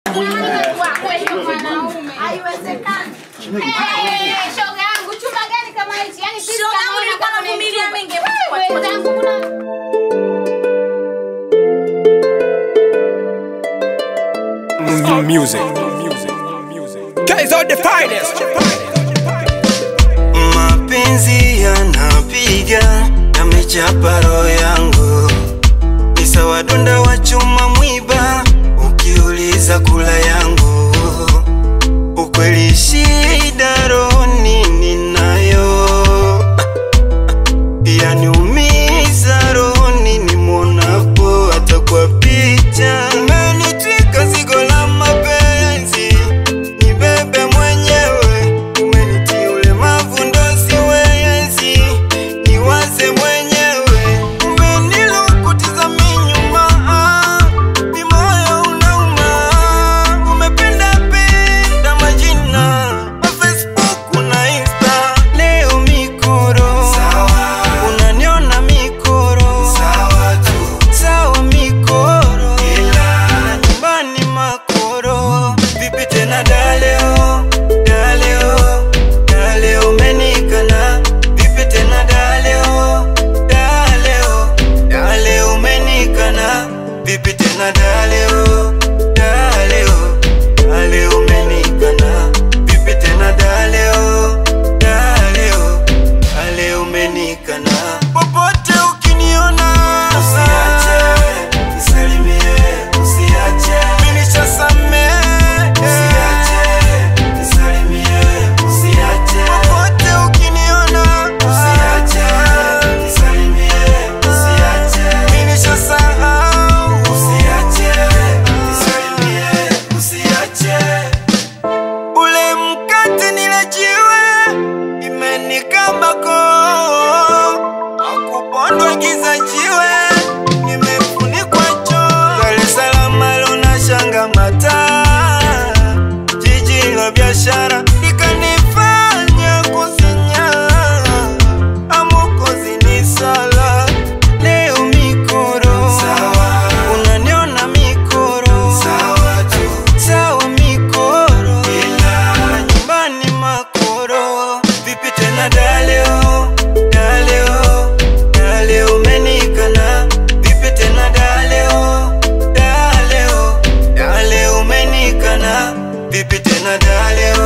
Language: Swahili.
Haiwezekani. Eh, shoga yangu chumba gani kama hichi? Yaani sisi Shoga yangu kama nilikuwa unakuwa navumilia kwenye mengi. chumba. Wewe wenzangu kuna Music. Guys are the finest. Mapenzi yanapiga yamechapa roho yangu, ni sawa donda wa chuma mwiba, ukiuliza kula yangu. Ukweli shida rohoni ninayo, yaniumiza rohoni nimwonapo hata kwa picha. Umenitwika zigo la mapenzi, nibebe mwenyewe, umenitia ulemavu ndo siwezi, niwaze mwenyewe, umenilukutiza minyuma, ni moyo unauma, umependa penda majina ma Facebook na Insta, leo mikoro unaniona mikoro sawa mikoro na nyumbani makoro vipi tena daleo daleo daleo umenikana vipi tena daleo daleo daleo umenikana vipi tena daleo daleo daleo umenikana vipi tena daleo daleo daleo umenikana popote ukiniona usiache nisalimie usiache mimi nishasamehe usiache nisalimie usiache popote ukiniona usiache nisalimie usiache mimi nishasahau usiache nisalimie usiache ule mkate nilejiwe imenikambako akupondwa giza jiwe nimefunikwa choo Dar es Salaam lona shanga mataa jiji la biashara likanifanya kusinya amukozi ni sala leo mikoro unaniona mikoro sawa mikoro na nyumbani makoro vipi tena daleo daleo daleo umenikana vipi tena daleo daleo daleo umenikana vipi tena daleo